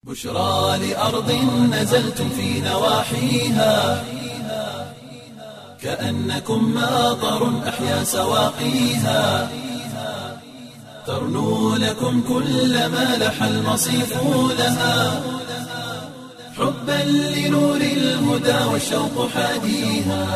بشرى لأرض نزلتم في نواحيها كأنكم ماطر أحيا سواقيها ترنو لكم كل ما لح المصيف لها حبا لنور الهدى والشوق حاديها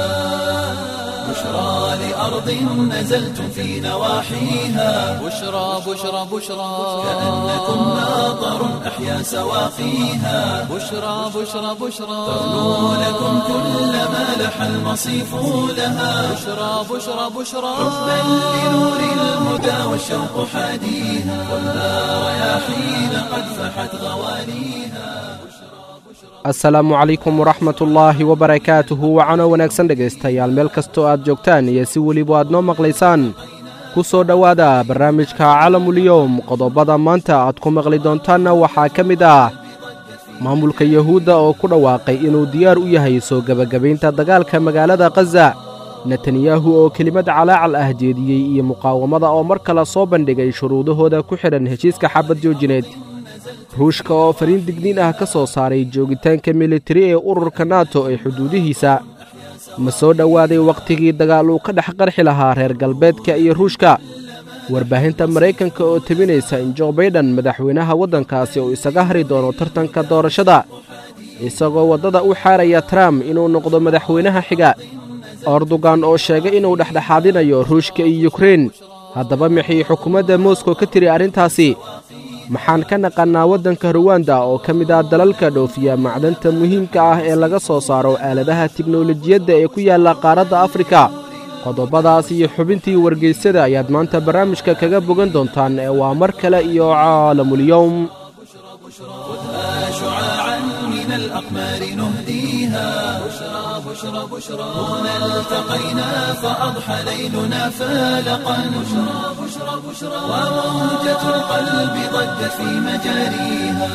بشرى لأرض نزلتم في نواحيها بشرى بشرى بشرى كأنكم ماطر أحيا سواقيها بشرى بشرى بشرى ترنو لكم كل ما لح المصيف لها بشرى بشرى بشرى حبا لنور الهدى والشوق حاديها والنار رياحين قد فحت غوانيها asalaamu calaykum waraxmatullaahi wabarakaatuhu wacano wanaagsan dhegaystayaal meel kastoo aad joogtaan iyo si weliba aad noo maqlaysaan ku soo dhowaada barnaamijka calamulyowm qodobada maanta aad ku maqli doontaanna waxaa ka mid ah maamulka yuhuudda oo ku dhawaaqay inuu diyaar u yahay soo gebagabaynta dagaalka magaalada khaza netanyahu oo kelimad calaacal ah jeediyey iyo muqaawamada oo mar kale soo bandhigay shuruudahooda ku xidhan heshiiska xabad joojineed ruushka oo fariin digniin ah ka soo saaray joogitaanka militari ee ururka nato ee xuduudihiisa ma soo dhowaaday wakhtigii dagaal uu ka dhex qarxi lahaa reer galbeedka iyo ruushka warbaahinta maraykanka oo tebinaysa in jo baydhan madaxweynaha waddankaasi uu isaga hari doono tartanka doorashada isagoo waddada u xaaraya trump inuu noqdo madaxweynaha xiga erdogan oo sheegay inuu dhexdhexaadinayo ruushka iyo yukrein haddaba maxay xukuumadda moskow ka tiri arrintaasi maxaan ka naqannaa waddanka ruwanda oo ka mid ah dalalka dhoofiya macdanta muhiimka ah ee laga soo saaro aaladaha tiknolojiyadda ee ku yaalla qaaradda afrika qodobadaas iyo xubintii wargeysada ayaad maanta barnaamijka kaga bogan doontaan ee waa mar kale iyo caalamulyowm خذها شعاعا من الأقمار نهديها بشرى بشرى بشرى هنا التقينا فأضحى ليلنا فالقا بشرى بشرى بشرى وموجة القلب ضجت في مجاريها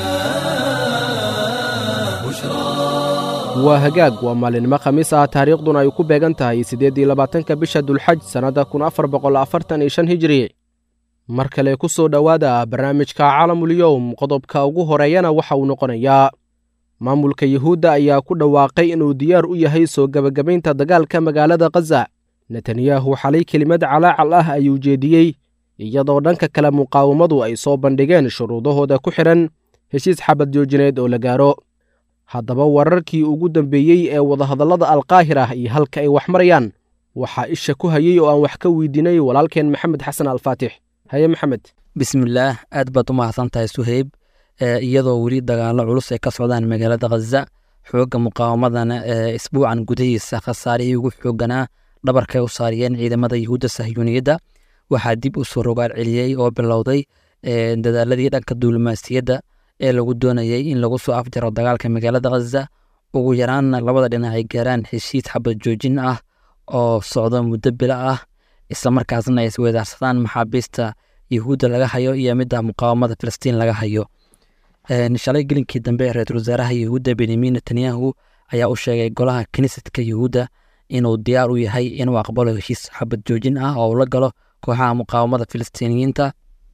بشرى waa hagaag waa maalinimo khamiis ah taariikhduna ay ku beegan tahay siddeeddii labaatanka bisha dulxaj sannadda kun afar boqol afartan iyo shan hijri mar kale ku soo dhowaada barnaamijka calamulyowm qodobka ugu horeeyana waxa uu noqonayaa maamulka yuhuudda ayaa ku dhawaaqay inuu diyaar u yahay soo gebagabaynta dagaalka magaalada khaza netanyahu xalay kelimad calaacal ah ayuu jeediyey iyadoo dhanka kale muqaawamadu ay soo bandhigeen shuruudahooda ku xidhan heshiis xabad joojineed oo la gaaro haddaba wararkii ugu dambeeyey ee wadahadallada alkaahir ah iyo halka ay wax marayaan waxaa isha ku hayey oo aan wax ka weydiinay walaalkeen maxamed xasan alfaatix haye maxamed bismillaah aad baad u mahadsan tahay suheyb iyadoo weli dagaallo culus ay ka socdaan magaalada khaza xoogga muqaawamadana ee isbuucan gudahiisa khasaarihii ugu xooganaa dhabarkay u saariyeen ciidamada yuhuudda sahyuuniyadda waxaa dib u soo rogaal celiyey oo bilowday dadaaladii dhanka duulimaasiyadda ee lagu doonayey in lagu soo afjaro dagaalka magaalada khaza ugu yaraanna labada dhinac ay gaaraan heshiis xabad joojin ah oo socdo muddo bila ah islamarkaasna ay isweedaarsadaan maxaabiista yuhuudda laga hayo iyo midda muqaawamada filistiin laga hayo shalay gelinkii dambe ra-iisul wasaaraha yuhuudda benyamin netanyahu ayaa u sheegay golaha kinisadka yuhuudda inuu diyaar u yahay inuu aqbalo heshiis xabad joojin ah oo uu la galo kooxaha muqaawamada filistiiniyiinta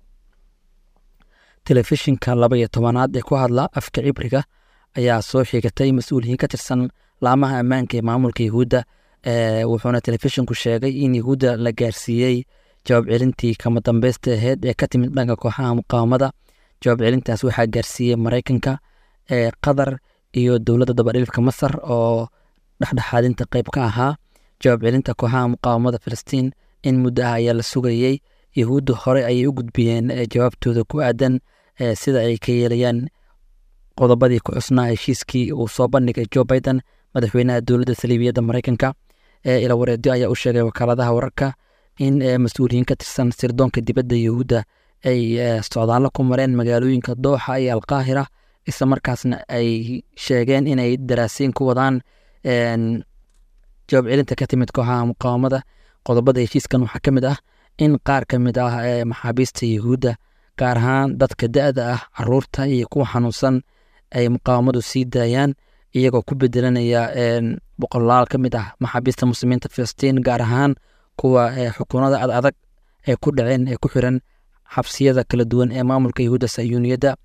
telefishinka laba iyo tobanaad ee ku hadla afka cibriga ayaa soo xigatay mas-uuliyiin ka tirsan laamaha ammaanka ee maamulka yuhuudda wuxuuna telefishinku sheegay in yuhuudda la gaarsiiyey jawaab celintii kama dambeysta aheyd ee ka timid dhanka kooxaha muqaawamada jawaab celintaas waxaa gaarsiiyey maraykanka qatar iyo dowladda dabadhilifka masar oo dhexdhexaadinta qeyb ka ahaa jawaab celinta kooxaha muqaawamada filistiin in muddo ah ayaa la sugayey yuhuudda hore ayay u gudbiyeen jawaabtooda ku aadan sida ay ka yeelayaan qodobadii ku cusnaa heshiiskii uu soo bandhigay jo biden madaxweynaha dowladda saliibiyadda maraykanka ilawareedyo ayaa u sheegay wakaaladaha wararka in mas-uuliyiin ka tirsan sirdoonka dibadda yuhuudda ay socdaallo ku mareen magaalooyinka dooxa iyo alkaahira isla markaasna ay sheegeen inay daraasiin ku wadaan jawaab celinta ka timid kooxaha muqaawamada qodobada heshiiskan waxaa ka mid ah in qaar ka mid ah maxaabiista yuhuudda gaar ahaan dadka da-da ah caruurta iyo kuwa xanuunsan ay muqaawamadu sii daayaan iyagoo ku bedelanaya boqolaal ka mid ah maxaabiista muslimiinta filistiin gaar ahaan kuwa xukuunada ad adag ee ku dhaceen ee ku xiran xabsiyada kala duwan ee maamulka yahuudda sayuuniyadda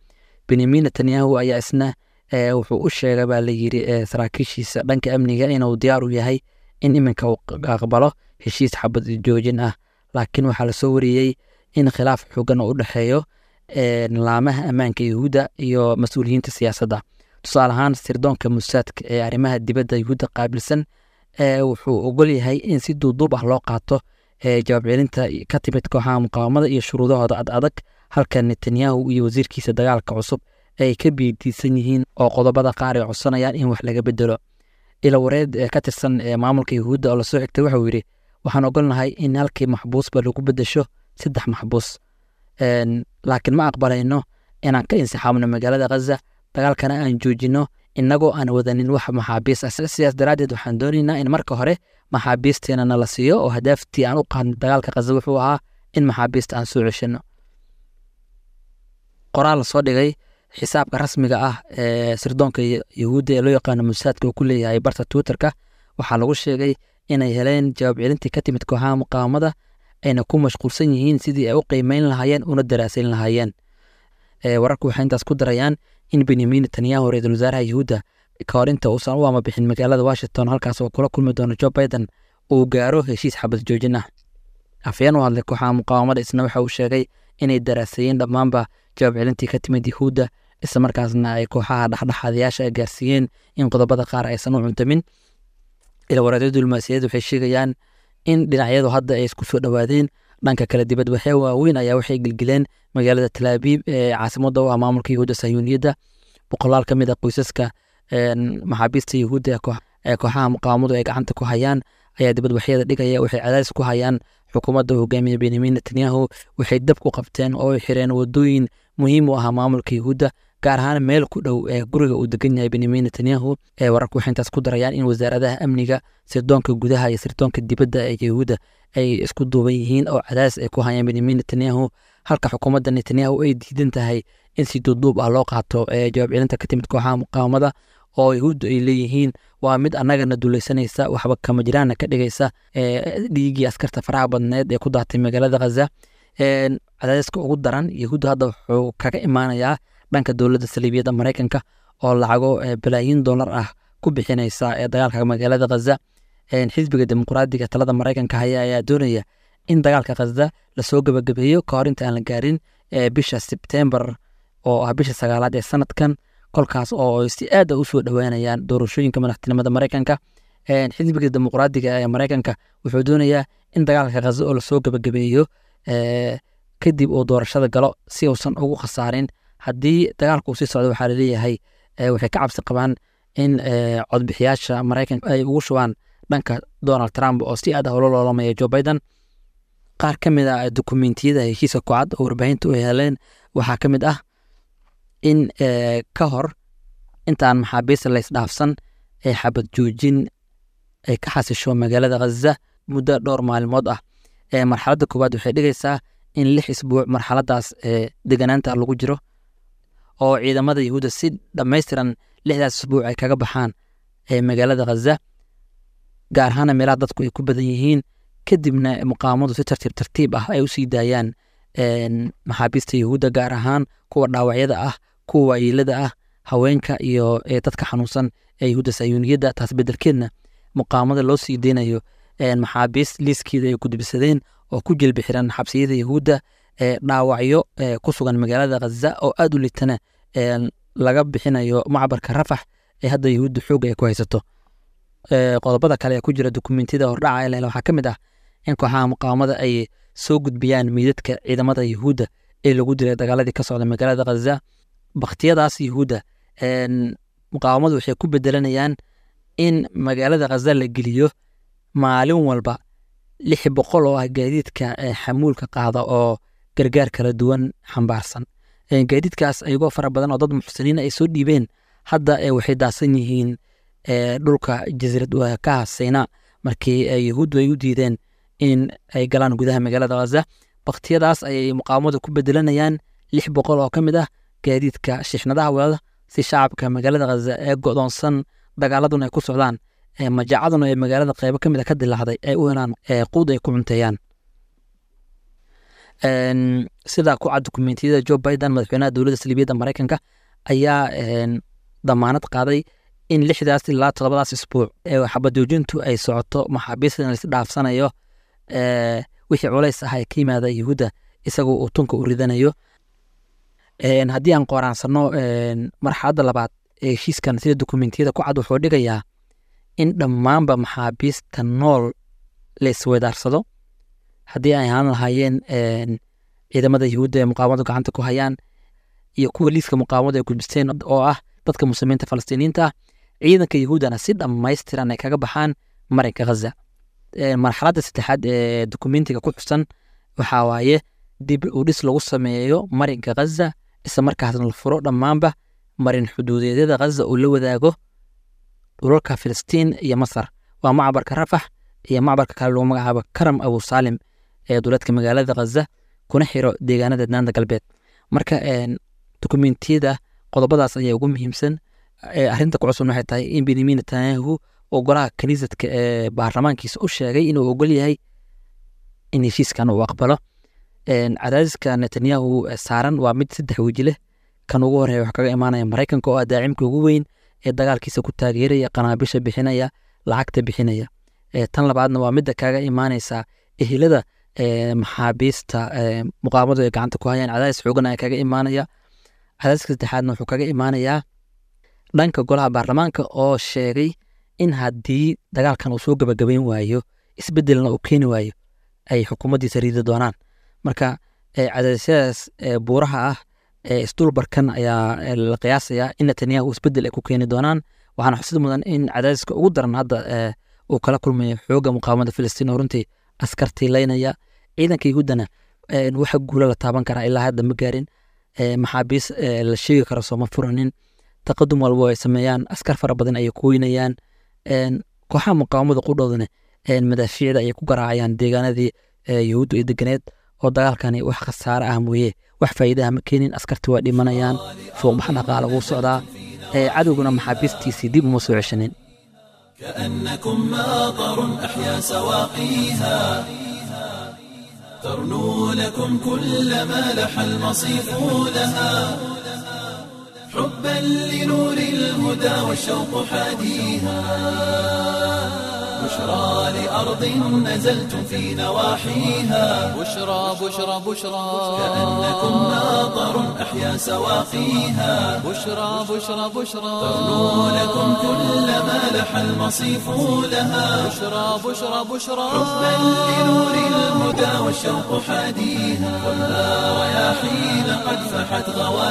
benyamin netanyahu ayaa isna wuxuu u sheegay baa layiri saraakiishiisa dhanka amniga inuu diyaar u yahay in iminka uu aqbalo heshiis xabad joojin ah laakiin waxaa lasoo wariyey in khilaaf xoogan oo u dhexeeyo laamaha ammaanka yahuudda iyo mas-uuliyiinta siyaasadda tusaale ahaan sirdoonka musaadka ee arrimaha dibadda yahuudda qaabilsan wuxuu ogol yahay in si duuduub ah loo qaato jawaab celinta ka timid kooxaha muqaawamada iyo shuruudahooda ad adag halka netanyahu iyo wasiirkiisa dagaalka cusub ay ka biidiisan yihiin oo qodobada qaar ay codsanayaan in wax laga bedelo ila wareed ka tirsan maamulka yahuudda oo lasoo xigtay waxau yidhi waxaan ogolnahay in halkii maxbuusba lagu bedesho saddex maxbuus laakiin ma aqbalayno inaan ka insixaabno magaalada khaza dagaalkana aan joojino innagoo aan wadanin wax maxaabiis ah sidaas daraaddeed waxaan doonaynaa in marka hore maxaabiisteena nala siiyo oo hadaaftii aan u qaadnay dagaalka khaza wuxuu ahaa in maxaabiista aan soo ceshino qoraal lasoo dhigay xisaabka rasmiga ah ee sirdoonka yahuudda ee loo yaqaano musaadka uu ku leeyahay barta twitterka waxaa lagu sheegay inay heleen jawaab celintii ka timid kooxaha muqaawamada ayna ku mashquulsan yihiin sidii ay u qiimeyn lahaayeen una daraasayn lahaayeen wararku waxay intaas ku darayaan in benyamin netanyahu ra-iisul wasaaraha yahuudda ka hor inta uusan u amabixin magaalada washington halkaas oo kula kulmi doono joe biden uu gaaro heshiis xabad joojin ah afyeen u hadlay kooxaha muqaawamada isna waxa uu sheegay inay daraasayeen dhammaanba jawaab celintii ka timid yahuudda isla markaasna ay kooxaha dhexdhexaadayaasha gaarsiiyeen in qodobada qaar aysan u cuntamin ilawareedyo diblomaasiyadeed waxay sheegayaan in dhinacyadu hadda ay isku soo dhowaadeen dhanka kale dibadbaxyo waaweyn ayaa waxay gelgeleen magaalada talaabiib ee caasimadda u ah maamulka yahuudda sayuuniyadda boqolaal ka mid a qoysaska maxaabiista yahuudda ee kooxaha muqaawamadu ay gacanta ku hayaan ayaa dibadbaxyada dhigaya waxay cadaadis ku hayaan xukuumadda hogaamiya benyamin netanyahu waxay dab ku qabteen oo ay xireen wadooyin muhiim u ahaa maamulka yahuudda gaar ahaan meel ku dhow ee guriga uu degan yahay benyamin netanyahu ee wararku waxay intaas ku darayaan in wasaaradaha amniga sirdoonka gudaha iyo sirdoonka dibadda ee yahuudda ay isku duuban yihiin oo cadaadis ay ku hayaan benyamin netanyahu halka xukuumadda netanyahu ay diidan tahay in si duuduub ah loo qaato ee jawaab celinta ka timid kooxaha muqaawamada oo yahuuddu ay leeyihiin waa mid annagana dulaysanaysa waxba kama jiraana ka dhigaysa dhiiggii askarta faraha badneed ee ku daatay magaalada khaza cadaadiska ugu daran yahuudda hadda wuxuu kaga imaanayaa dhanka dowladda saliibiyadda maraykanka oo lacago balaayiin dollar ah ku bixinaysa ee dagaalka magaalada khaza xisbiga dimuqraadiga talada maraykanka haya ayaa doonaya in dagaalka khaza lasoo gebagabeeyo ka hor inta aan la gaarin bisha sebtembar oo ah bisha sagaalaad ee sanadkan kolkaas oo si aad a usoo dhowaanayaan doorashooyinka madaxtinimada maraykanka xisbiga dimuqraadiga ee maraykanka wuxuu doonayaa in dagaalka khaza oo lasoo gebagabeeyo kadib uu doorashada galo si uusan ugu khasaarin haddii dagaalka uu sii socdo waxaa laleeyahay waxay ka cabsi qabaan in codbixiyaasha maraykanka ay ugu shubaan dhanka donald trump oo si aad ah ula loolamaya joe biden qaar ka mid a dukumentiyada heshiiska kocad oo warbaahinta u heleen waxaa ka mid ah in ka hor intaan maxaabiista laysdhaafsan ee xabad joojin ay ka xasisho magaalada khaza muddo dhowr maalmood ah marxaladda koowaad waxay dhigaysaa in lix isbuuc marxaladaas deganaanta lagu jiro oo ciidamada yahuudda si dhammaystiran lixdaas isbuuc ay kaga baxaan magaalada khaza gaar ahaana meelaha dadku ay ku badan yihiin kadibna muqaamadu si tartiib tartiib ah ay usii daayaan maxaabiista yahuudda gaar ahaan kuwa dhaawacyada ah kuwa waayeelada ah haweenka iyo dadka xanuunsan ee yahuudda sayuuniyadda taas bedelkeedna muqaamada loo sii deynayo maxaabiist liiskeeda ay gudbisadeen oo ku jilbi xiran xabsiyada yahuudda dhaawacyo ku sugan magaalada khaza oo aad u litana laga bixinayo macbarka rafax ee hadda yahuudda xooga ay ku haysato qodobada kale ee ku jira dukumentiyada hordhaca leh waxaa ka mid ah in kooxaha muqaawamada ay soo gudbiyaan meydadka ciidamada yahuudda ee lagu dilay dagaaladii ka socda magaalada khaza bakhtiyadaas yahuudda muqaawamadu waxay ku bedelanayaan in magaalada khaza la geliyo maalin walba lix boqol oo ah gaadiidka xamuulka qaada oo gargaar kala duwan xambaarsan gaadiidkaas ayagoo fara badan oo dad muxsiniin ay soo dhiibeen hadda waxay daasan yihiin dhulka jasiirad ka hasayna markii yahuuddu ay u diideen in ay galaan gudaha magaalada khaza bakhtiyadaas ayay muqaawamadu ku bedelanayaan lix boqol oo ka mid ah gaadiidka shixnadaha wadada si shacabka magaalada khaza ee godoonsan dagaaladuna ay ku socdaan majaacaduna ee magaalada qeybo ka mid a ka dilaacday ay u helaan quud ay ku cunteeyaan sida ku cad dukumentiyada joe biden madaxweynaha dowladda saliibiyadda maraykanka ayaa damaanad qaaday in lixdaas ilaa todobadaas isbuuc ee xabajoojintu ay socoto maxaabiista lais dhaafsanayo wixii culays ah ee ka yimaada yuhuudda isagoo uu tunka u ridanayo haddii aan qoraansano marxaladda labaad ee heshiiskan sida dukumentiyada ku cad wuxuu dhigayaa in dhammaanba maxaabiista nool la isweydaarsado haddii ay ahaan lahaayeen ciidamada yuhuudda ee muqaawamadu gacanta ku hayaan iyo kuwa liiska muqaawamadu ay gudbisteen oo ah dadka muslimiinta falastiiniyiinta ah ciidanka yuhuuddana si dhammaystiran ay kaga baxaan marinka ghaza marxaladda saddexaad ee dukumentiga ku xusan waxaa waaye dib u dhis lagu sameeyo marinka ghaza isla markaasna la furo dhammaanba marin xuduudeedyada ghaza uu la wadaago dhulalka filistiin iyo masar waa macbarka rafax iyo macbarka kale lagu magacaabo karam abu saalim ee duleedka magaalada ghaza kuna xiro deegaanada daanta galbeed marka dukumentiyada qodobadaas ayaa ugu muhiimsan arrinta ku cusubna waxay tahay in benyamin netanyahu oo golaha kaniisadka ee baarlamaankiisa u sheegay inuu ogol yahay in heshiiskan uu aqbalo cadaadiska netanyahu saaran waa mid saddex weji leh kan ugu horeeya wax kaga imaanaya maraykanka oo ah daacimka ugu weyn ee dagaalkiisa ku taageeraya qanaabisha bixinaya lacagta bixinaya tan labaadna waa midda kaga imaanaysa ehelada maxaabiista muqaamadu ay gacanta ku hayaan cadaadis xoogan ayaa kaga imaanaya cadaadiska saddexaadna wuxuu kaga imaanayaa dhanka golaha baarlamaanka oo sheegay in haddii dagaalkan uu soo gabagabayn waayo isbedelna uu keeni waayo ay xukuumaddiisa riidi doonaan marka cadaadisyadaas buuraha ah ee isdulbarkan ayaa la qiyaasayaa in netanyahu isbedel ay ku keeni doonaan waxaana xusid mudan in cadaadiska ugu daran hadda uu kala kulmayo xooga muqaawamada filistiin oo runtii askartii laynaya ciidanka yuhuuddana waxa guula la taaban karaa ilaa hadda ma gaarin maxaabiis la sheegi karo sooma furanin taqadum walbo ay sameeyaan askar fara badan ayay kuweynayaan kooxaha muqaawamada qudhoodana madaafiicda ayay ku garaacayaan deegaanadii yuhuudda iyo deganeed oo dagaalkani wax khasaare ah mooye wax faa'iidaha ma keenin askartii waa dhimanayaan fuuqbax dhaqaala wuu socdaa cadowguna maxaabiistiisii dib uma soo ceshanin كأنكم ماطر أحيا سواقيها ترنو لكم كل ما لح المصيف لها حبا لنور الهدى والشوق حاديها بشرى لأرض نزلتم في نواحيها بشرى بشرى بشرى كأنكم ماطر أحيا سواقيها بشرى بشرى بشرى ترنو لكم كل ما لح المصيف لها بشرى بشرى بشرى حبا لنور الهدى والشوق حاديها خذها رياحين قد فحت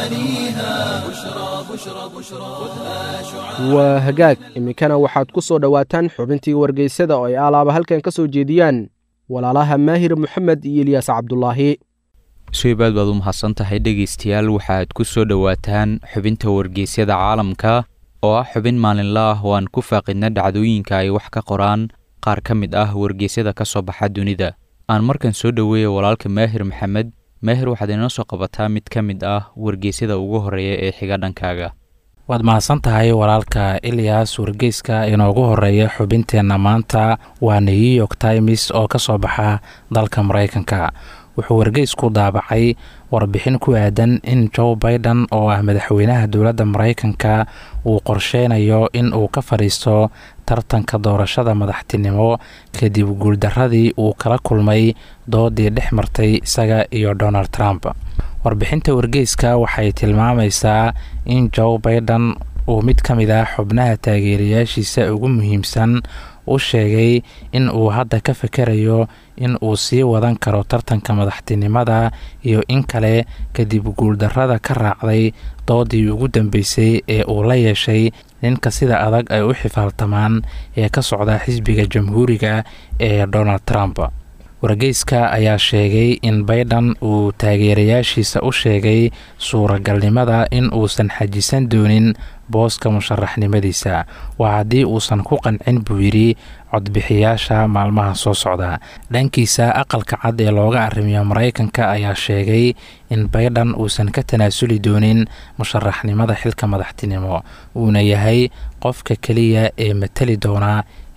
غوانيها بشرى بشرى بشرى خذها شعاع waa hagaag iminkana waxaad ku soo dhowaataan xubintii wargeysada oo ay alaaba halkan ka soo jeediyaan walaalaha maahir moxamed iyo ilyaas cabdulaahi suibaad baad u mahadsan tahay dhegaystayaal waxaad ku soo dhowaataan xubinta wargeysyada caalamka oo ah xubin maalinla ah oo aan ku faaqidna dhacdooyinka ay wax ka qoraan qaar ka mid ah wargeysyada ka soo baxa dunida aan markan soo dhoweeya walaalka maahir maxamed maahir waxaad inoo soo qabataa mid ka mid ah wargeysyada ugu horreeya ee xiga dhankaaga waad mahadsan tahay walaalka ilyas wargeyska inoogu horeeya xubinteenna maanta waa new york times oo ka soo baxa dalka maraykanka wuxuu wargeysku daabacay warbixin ku aadan in joe biden oo ah madaxweynaha dowladda maraykanka uu qorsheynayo in uu ka fadhiisto tartanka doorashada madaxtinimo kadib guuldaradii uu kala kulmay doodii dhex martay isaga iyo donald trump warbixinta wargeyska waxay tilmaamaysaa in joe biden uu mid ka mid ah xubnaha taageerayaashiisa ugu muhiimsan u sheegay in uu hadda ka fikerayo in uu sii wadan karo tartanka madaxtinimada iyo in kale kadib guuldarrada ka raacday doodii ugu dambeysay ee uu la yeeshay ninka sida adag ay u xifaaltamaan ee ka socda xisbiga jamhuuriga ee donald trump wargeyska ayaa sheegay in biden uu taageerayaashiisa u sheegay suuragalnimada in uusan xajisan doonin booska musharaxnimadiisa waa haddii uusan ku qancin buu yidhi codbixiyaasha maalmaha soo socda dhankiisa aqalka cad ee looga arrimiyo maraykanka ayaa sheegay in biden uusan ka tanaasuli doonin musharaxnimada xilka madaxtinimo uuna yahay qofka keliya ee matali doona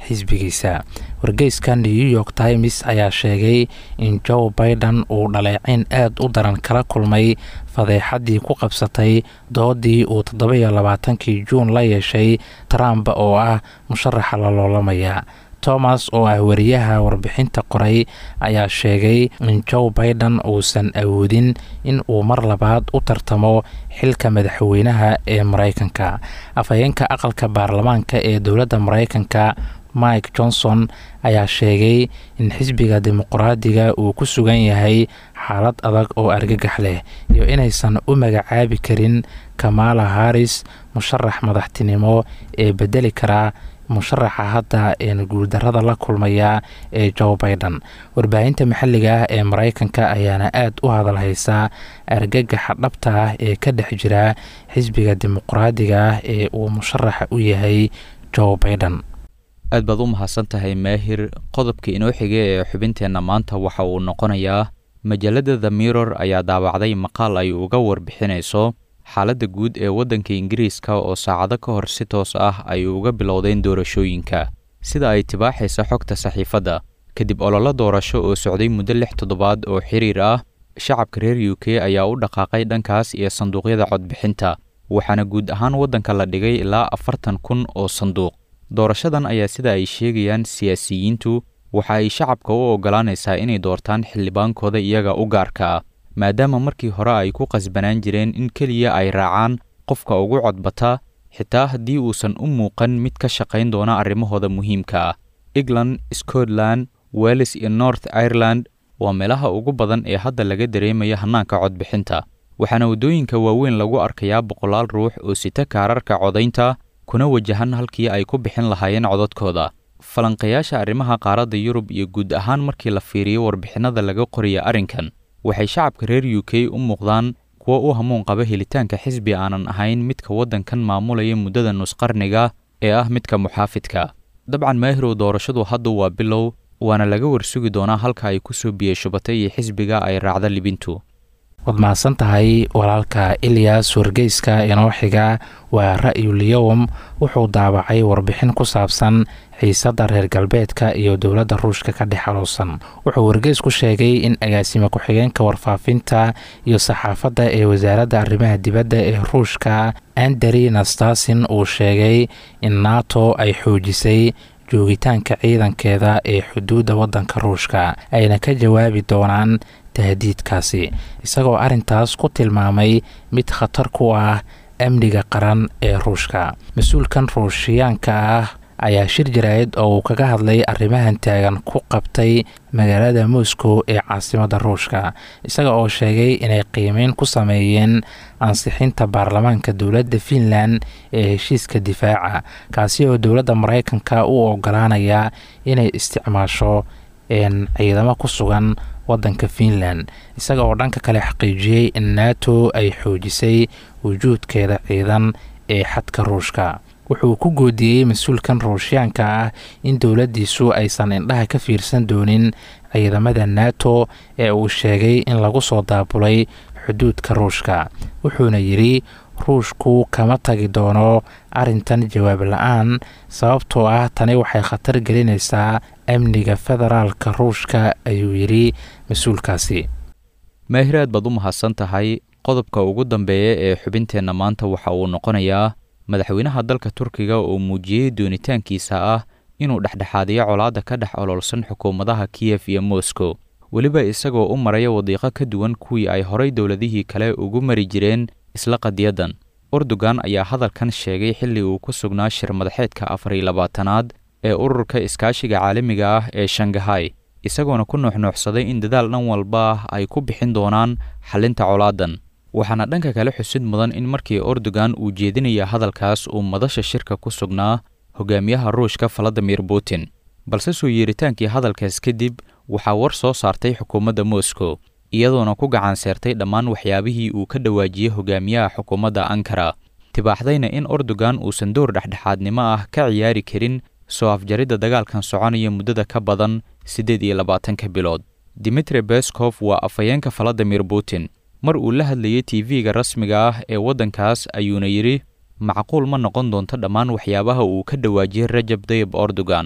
xisbigiisa wargeyska new york times ayaa sheegay in joe biden uu dhaleecin aad u daran kala kulmay fadeexaddii ku qabsatay doodii uu toddoba-iyo labaatankii juun la yeeshay trump oo ah musharaxa la loolamaya thomas oo ah wariyaha warbixinta qoray ayaa sheegay in joe biden uusan awoodin in uu mar labaad u tartamo xilka madaxweynaha ee maraykanka afhayeenka aqalka baarlamaanka ee dowladda maraykanka mike johnson ayaa sheegay in xisbiga dimuqraadiga uu ku sugan yahay xaalad adag oo argagax leh iyo inaysan u magacaabi karin kamala haris musharax madaxtinimo ee bedeli karaa musharaxa hadda een guuldarada la kulmaya ee joe biden warbaahinta maxalliga ah ee maraykanka ayaana aad u hadal haysaa argagaxa dhabta ah ee ka dhex jira xisbiga dimuqraadiga ah ee uu musharaxa u yahay joe biden aad baad u mahadsan tahay maahir qodobka inoo xiga ee xubinteenna maanta waxa uu noqonayaa majallada the mirror ayaa daabacday maqaal ay uga warbixinayso xaaladda guud ee waddanka ingiriiska oo saacado ka hor si toos ah ay uga bilowdeen doorashooyinka sida ay tibaaxaysa xogta saxiifadda kadib ololo doorasho oo socday muddo lix toddobaad oo xiriir ah shacabka reer u k ayaa u dhaqaaqay dhankaas iyo sanduuqyada codbixinta waxaana guud ahaan waddanka la dhigay ilaa afartan kun oo sanduuq doorashadan ayaa sida ay sheegayaan siyaasiyiintu waxa ay shacabka u oggolaanaysaa inay doortaan xildhibaankooda iyaga u gaarka ah maadaama markii hore ay ku qasbanaan jireen in keliya ay raacaan qofka ugu codbata xitaa haddii uusan u muuqan mid ka shaqayn doona arrimahooda muhiimka ah england scotland welles iyo north ireland waa meelaha ugu badan ee hadda laga dareemaya hannaanka codbixinta waxaana waddooyinka waaweyn lagu arkayaa boqolaal ruux oo sita kaararka codaynta kuna wajahan halkii ay ku bixin lahaayeen codadkooda falanqayaasha arrimaha qaaradda yurub iyo guud ahaan markii la fiiriyo warbixinnada laga qoraya arrinkan waxay shacabka reer u k u muuqdaan kuwo u hamuun qaba helitaanka xisbi aanan ahayn midka waddankan maamulaya muddada nusqarniga ee ah midka muxaafidka dabcan maahirow doorashadu hadda waa bilow waana laga warsugi doonaa halka ay ku soo biyashubatay iyo xisbiga ay raacda libintu waad mahadsan tahay walaalka ilyas wargeyska inoo xiga waa ra'yulyowm wuxuu daabacay warbixin ku saabsan xiisadda reer galbeedka iyo dowladda ruushka ka dhex alowsan wuxuu wargeysku sheegay in agaasime ku-xigeenka warfaafinta iyo saxaafadda ee wasaaradda arrimaha dibadda ee ruushka anderi nastasin uu sheegay in nato ay xoojisay joogitaanka ciidankeeda ee xuduudda waddanka ruushka ayna ka jawaabi doonaan tahdiidkaasi isagoo arrintaas ku tilmaamay mid khatar ku ah amniga qaran ee ruushka mas-uulkan ruushiyaanka ah ayaa shir jaraa'id oo uu kaga hadlay arrimahan taagan ku qabtay magaalada moscow ee caasimadda ruushka isaga oo sheegay inay qiimeyn ku sameeyeen ansixinta baarlamaanka dowladda finland ee heshiiska difaaca kaasi oo dowladda maraykanka u ogolaanaya inay isticmaasho ciidamo ku sugan waddanka finland isaga oo dhanka kale xaqiijiyey in nato ay xoojisay wujuudkeeda ciidan ee xadka ruushka wuxuu ku goodiyey mas-uulkan ruushyaanka ah in dowladdiisu aysan indhaha ka fiirsan doonin ciidamada nato ee uu sheegay in lagu soo daabulay xuduudka ruushka wuxuuna yidhi ruushku kama tagi doono arrintan jawaab la-aan sababtoo ah tani waxay khatar gelinaysaa amniga federaalka ruushka ayuu yidhi mas-uulkaasi maahiraad baad u mahadsan tahay qodobka ugu dambeeya ee xubinteenna maanta waxa uu noqonayaa madaxweynaha dalka turkiga oo muujiyey doonitaankiisa ah inuu dhexdhexaadiyo colaadda ka dhex ololsan xukuumadaha kiyef iyo moscow weliba isagoo u maraya wadiiqo ka duwan kuwii ay horay dowladihii kale ugu mari jireen isla qadiyadan erdogan ayaa hadalkan sheegay xilli uu ku sugnaa shir madaxeedka afar iyo labaatanaad ee ururka iskaashiga caalamiga ah ee shangahay isagoona ku nuuxnuuxsaday in dadaal dhan walba ay ku bixin doonaan xalinta colaadan waxaana dhanka kale xusid mudan in markii erdogan uu jeedinaya hadalkaas uu madasha shirka ku sugnaa hogaamiyaha ruushka valadimir putin balse soo yeeritaankii hadalkaas kadib waxaa war soo saartay xukuumadda moscow iyadoona ku gacan seertay dhammaan waxyaabihii uu ka dhawaajiyey hogaamiyaha xukuumadda ankara tibaaxdayna in erdogan uusan door dhexdhexaadnimo ah ka ciyaari karin soo afjaridda dagaalkan soconaya muddada ka badan siddeed iyo labaatanka bilood dimitri beskof waa afhayeenka valadimir putin mar uu la hadlayay tv-ga rasmiga ah ee waddankaas ayuuna yidhi macquul ma noqon doonto dhammaan waxyaabaha uu ka dhawaajiyey rajab dayib erdogan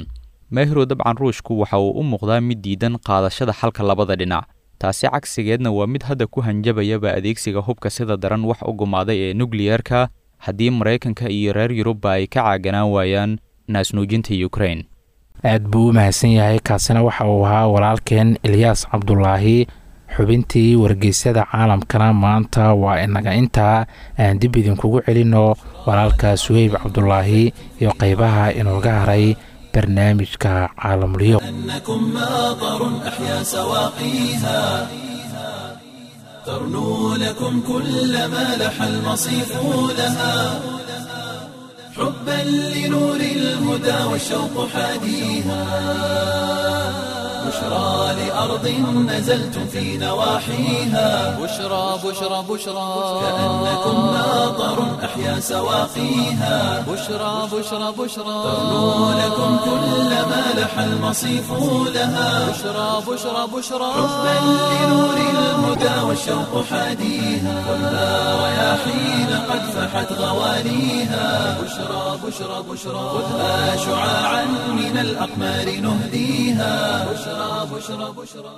maahirow dabcan ruushku waxa uu u muuqdaa mid diidan qaadashada xalka labada dhinac taasi cagsigeedna waa mid hadda ku hanjabayaba adeegsiga hubka sida daran wax u gumaaday ee nukliyerka haddii maraykanka iyo reer yurubba ay ka caaganaan waayaan naasnuujinta ukrain aad buu u mahadsan yahay kaasina waxa uu ahaa walaalkeen ilyaas cabdulaahi xubintii wargeysyada caalamkana maanta waa inaga intaa aan dib idinkugu celinno walaalka suheyb cabdulaahi iyo qeybaha inooga haray barnaamijka caalamulyo أنكم ماطر أحيا سواقيها ترنو لكم كل ما لح المصيف لها حبا لنور الهدى والشوق حاديها بشرى لأرض نزلتم في نواحيها بشرى بشرى بشرى كأنكم ماطر أحيا سواقيها بشرى بشرى بشرى ترنو لكم كل ما لح المصيف لها بشرى بشرى بشرى حبا لنور الهدى والشوق حاديها خذها رياحين قد فحت غواليها بشرى بشرى بشرى خذها شعاعا من الأقمار نهديها بشرى بشرى بشرى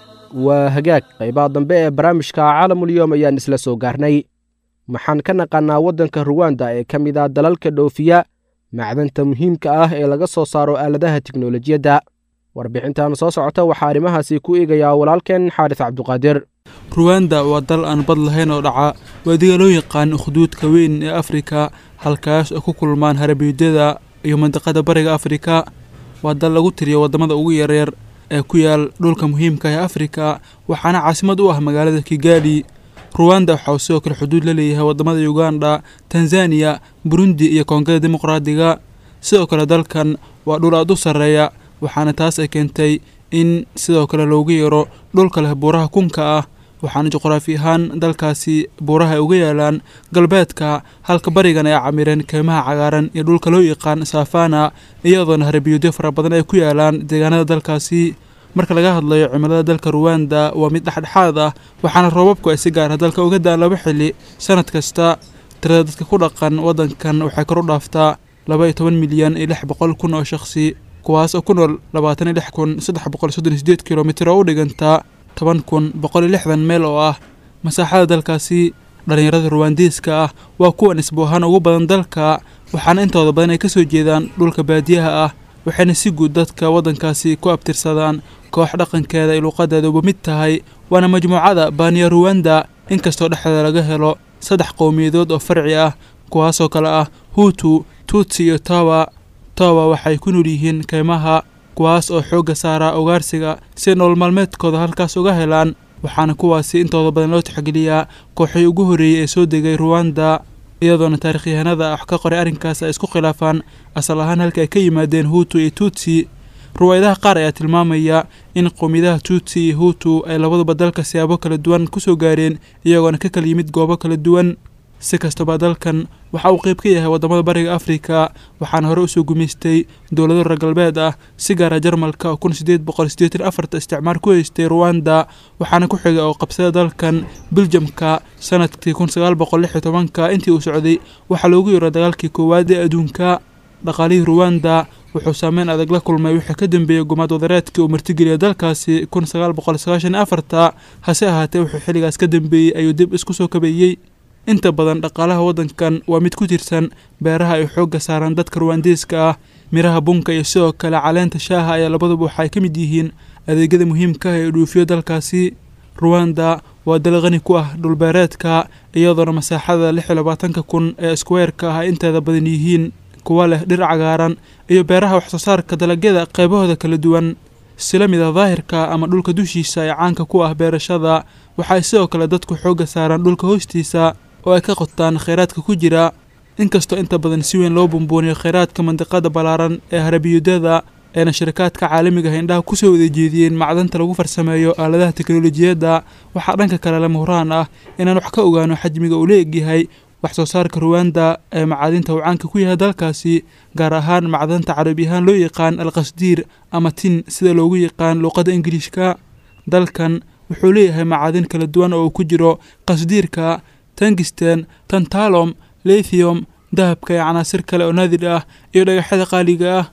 waa hagaag qaybaha dambe ee barnaamijka caalamulyoom ayaan isla soo gaarnay waxaan ka naqaannaa waddanka ruwanda ee ka mid ah dalalka dhoofiya macdanta muhiimka ah ee laga soo saaro aaladaha tiknolojiyadda warbixintan soo socota waxaa arrimahaasi ku eegayaa walaalkeen xaaris cabduqaadir ruwanda waa dal aan bad lahayn oo dhaca waadiga loo yaqaan ukhduudka weyn ee afrika halkaas oo ku kulmaan harabiidyada iyo mandiqada bariga afrika waa dal lagu tiriyo waddamada ugu yaryar ee ku yaal dhulka muhiimka ee afrika waxaana caasimad u ah magaalada kigali ruwanda waxa uu sidoo kale xuduud la leeyahay waddamada uganda tanzaniya burundi iyo koongada dimuqraadiga sidoo kale dalkan waa dhul aad u sarreeya waxaana taas ay keentay in sidoo kale loogu yeero dhulka leh buuraha kunka ah waxaana juqraafi ahaan dalkaasi buuraha ay uga yaalaan galbeedka halka barigan ay camireen keymaha cagaaran iyo dhulka loo yaqaan saafana iyadoona harabiyoodyo fara badan ay ku yaalaan deegaanada dalkaasi marka laga hadlayo cimilada dalka ruwanda waa mid dhexdhexaad ah waxaana roobabku ay si gaara dalka uga daan laba xili sanad kasta tirada dadka ku dhaqan waddankan waxay kor u dhaaftaa laba iyo toban milyan iyo lix boqol kun oo shakhsi kuwaas oo ku nool labaatan iyo lix kun saddex boqol soddon iyo sideed kilomitir oo u dhigantaa toban kun boqol iyo lixdan meel oo ah masaaxada dalkaasi dhallinyarada ruwaandiiska ah waa kuwa nisbo ahaan ugu badan dalka waxaana intooda badan ay ka soo jeedaan dhulka baadiyaha ah waxayna si guud dadka waddankaasi ku abtirsadaan koox dhaqankeeda iyo luuqadeeda uba mid tahay waana majmuucada baaniya ruwanda inkastoo dhexdeeda laga helo saddex qowmiyadood oo farci ah kuwaasoo kale ah huutu tutsi iyo tawa tawa waxay ku nool yihiin keymaha kuwaas oo xoogga saara ugaarsiga si nolol maalmeedkooda halkaas uga helaan waxaana kuwaasi intooda badan loo tixgeliyaa kooxii ugu horreeyey ee soo degay ruwanda iyadoona taarikhyahanada wax ka qoray arrinkaas ay isku khilaafaan asal ahaan halka ay ka yimaadeen huutu iyo tutsi ruwaayadaha qaar ayaa tilmaamaya in qowmiyadaha tutsi iyo huutu ay labaduba dalka siyaabo kala duwan ku soo gaareen iyagoona ka kala yimid goobo kala duwan si kastaba dalkan waxa uu qayb ka yahay waddamada bariga afrika waxaana hore usoo gumaystay dowlado reer galbeed ah si gaara jarmalka oo kun sideed boqol sideetan afarta isticmaar ku haystay ruwanda waxaana ku xigay oo qabsada dalkan biljamka sanadkii kun sagaal boqol lix iyo tobanka intii uu socday waxaa loogu yeero dagaalkii koowaad ee adduunka dhaqaalihii ruwanda wuxuu saameyn adag la kulmay wixii ka dambeeyey gumaad wadareedkii uu martigeliyay dalkaasi kun sagaal boqol sagaashan iyo afarta hase ahaatee wuxuu xilligaas ka dambeeyey ayuu dib isku soo kabeeyey inta badan dhaqaalaha waddankan waa mid ku tirsan beeraha ay xoogga saaraan dadka ruwaandiiska ah miraha bunka iyo sidoo kale caleenta shaaha ayaa labaduba waxay ka mid yihiin adeegyada muhiimka ah ee dhuufiyo dalkaasi ruwanda waa dal qani ku ah dhulbeereedka iyadoona masaaxada lix iyo labaatanka kun ee iskuweerka ah ay inteeda badan yihiin kuwa leh dhir cagaaran iyo beeraha waxsoo saarka dalagyada qaybahooda kala duwan sila mid a daahirka ama dhulka dushiisa ee caanka ku ah beerashada waxay sidoo kale dadku xoogga saaraan dhulka hoostiisa oo ay ka qotaan kheyraadka ku jira inkastoo inta badan si weyn loo bumbuuniyo kheyraadka mandiqada ballaaran ee harabiyadada eena shirikaadka caalamiga ah indhaha kusoo wada jeediyeen macdanta lagu farsameeyo aaladaha teknolojiyadda waxaa dhanka kale lama huraan ah inaan wax ka ogaano xajmiga uu la egyahay wax soo saarka ruwanda ee macaadinta uu caanka ku yahay dalkaasi gaar ahaan macdanta carabi ahaan loo yaqaan alqasdiir ama tin sida loogu yaqaan luuqadda ingiliishka dalkan wuxuu leeyahay macaadin kala duwan oo uu ku jiro qasdiirka tangisten tantalom lithium dahabka iyo canaasir kale oo naadir ah iyo dhagaxyada qaaliga ah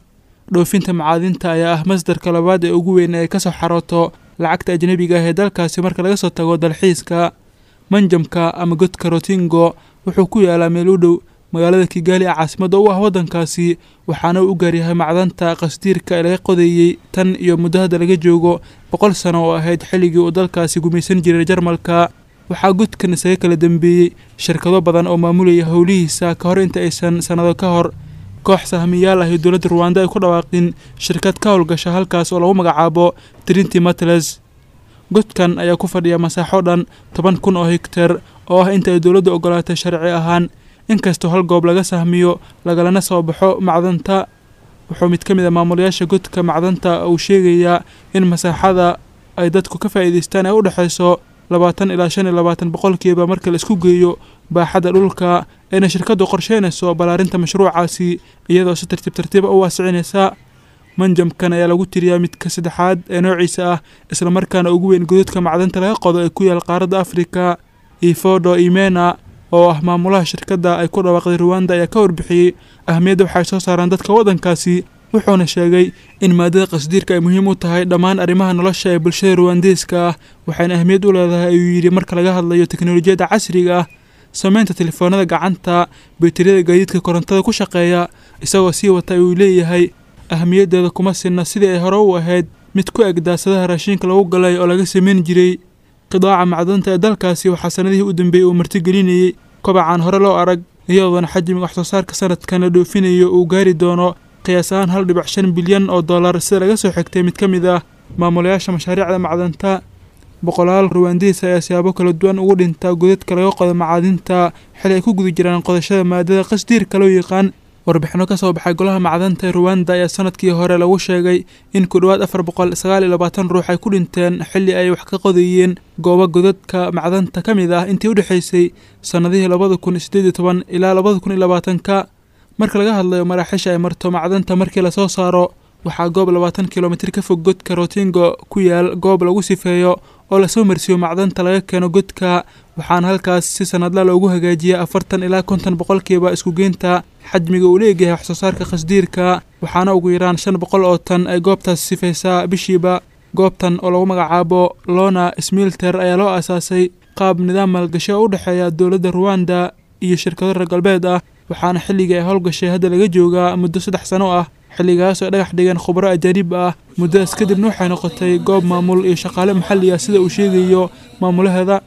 dhoofinta macaadinta ayaa ah masdarka labaad ee ugu weyn ee ay kasoo xarooto lacagta ajnebiga ah ee dalkaasi marka laga soo tago dalxiiska manjamka ama godka rotingo wuxuu ku yaalaa meel u dhow magaalada kigaali ee caasimadda u ah waddankaasi waxaana uu u gaaryahay macdanta qasdiirka ee laga qodeeyey tan iyo muddo hadda laga joogo boqol sano oo ahayd xilligii uu dalkaasi gumaysan jiray jarmalka waxaa godkan isaga kala dambeeyey shirkado badan oo maamulaya howlihiisa ka hor inta aysan sannado ka hor koox sahmiyaal ah iyo dowladda ruwanda ay ku dhawaaqin shirkad ka howlgasha halkaas oo lagu magacaabo trinity matles godkan ayaa ku fadhiya masaaxo dhan toban kun oo hegtar oo ah inta ay dowladdu ogolaatay sharci ahaan inkastoo hal goob laga sahmiyo lagalana soo baxo macdanta wuxuu mid ka mid a maamulayaasha godka macdanta uu sheegayaa in masaaxada ay dadku ka faa'iidaystaan ee u dhexayso labaatan ilaa shan iyo labaatan boqolkiiba marka la isku geeyo baaxadda dhulka ayna shirkaddu qorsheynayso ballaarinta mashruucaasi iyadoo si tartiib tartiiba u waasicinaysa manjamkan ayaa lagu tiriyaa midka saddexaad ee noociisa ah islamarkaana ugu weyn godadka macdanta laga qodo ee ku yaal qaaradda afrika ifodo imena oo ah maamulaha shirkadda ay ku dhawaaqday ruwanda ayaa ka warbixiyey ahmiyadda waxay soo saaraan dadka waddankaasi wuxuuna sheegay in maadada qasdiirka ay muhiim u tahay dhammaan arrimaha nolosha ee bulshada ruwandeeska ah waxayna ahmiyad u leedahay ayuu yidhi marka laga hadlayo teknolojiyadda casriga ah sameynta telefoonada gacanta bayteriyada gaadiidka korontada ku shaqeeya isagoo sii wata ayuu leeyahay ahmiyaddeeda kuma sinna sidii ay hore u ahayd mid ku eg daasadaha raashiinka lagu galay oo laga sameyn jiray qidaaca macdanta ee dalkaasi waxaa sanadihii u dambeeyey uu martigelinayey kobacaan hore loo arag iyadoona xajmiga waxsoo saarka sanadkan la dhoofinayo uu gaari doono qiyaas ahaan hal dhibic shan bilyan oo dollar sida laga soo xigtay mid ka mid ah maamulayaasha mashaariicda macdanta boqolaal ruwaandihiis ayaa siyaabo kala duwan ugu dhintaa godadka laga qodo macaadinta xili ay ku guda jiraan qodashada maadada qasdiirka loo yaqaan warbixino ka soo baxay golaha macdanta ee ruwanda ayaa sanadkii hore lagu sheegay in ku dhowaad afar boqol sagaal iyo labaatan ruux ay ku dhinteen xilli ay wax ka qodayeen goobo godadka macdanta ka mid ah intii u dhexaysay sannadihii labada kun sideed iyo toban ilaa labada kun iyo labaatanka marka laga hadlayo maraaxiisha ay marto macdanta markii lasoo saaro waxaa goob labaatan kilomitir ka fog godka rotingo ku yaal goob lagu sifeeyo oo lasoo marsiiyo macdanta laga keeno godka waxaana halkaas si sanadla loogu hagaajiya afartan ilaa konton boqolkiiba iskugeynta xajmiga uu leeyahay waxsoo saarka qasdiirka waxaana ugu yaraan shan boqol oo tan ay goobtaas sifaysaa bishiiba goobtan oo lagu magacaabo lona smilter ayaa loo aasaasay qaab nidaam maalgashi oo u dhexeeya dowladda ruwanda iyo shirkado reer galbeed ah waxaana xilligii ay howlgashay hadda laga joogaa muddo saddex sano ah xilligaas oo dhagax dhigeen khubro ajaanib ah muddadaas kadibna waxay noqotay goob maamul iyo shaqaale maxalli ah sida uu sheegayo maamulaheeda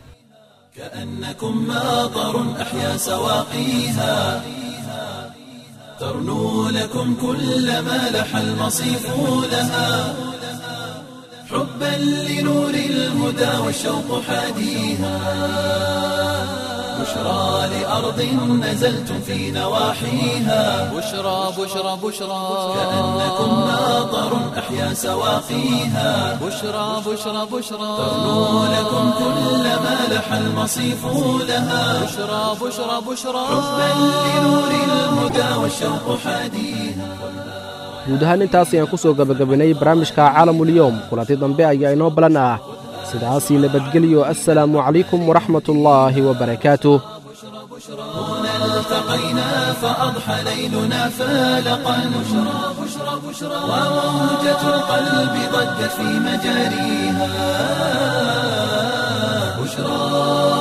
كأنكم ماطر أحيا سواقيها ترنو لكم كل ما لح المصيف لها حبا لنور الهدى والشوق حاديها بشرى لأرض نزلتم في نواحيها بشرى بشرى بشرى كأنكم ماطر أحيا سواقيها بشرى بشرى بشرى ترنو لكم كل ما لح المصيف لها بشرى بشرى بشرى حبا لنور الهدى والشوق حاديها guud ahaan intaas ayaan ku soo gebagabaynay barnaamijka caalamulyoom kulanti dambe ayaa inoo balan ah sidaasii nabadgelyo assalaamu calaykum waraxmatullaahi wabarakaatuh هنا التقينا فأضحى ليلنا فالقا بشرى بشرى بشرى وموجة القلب ضجت في مجاريها بشرى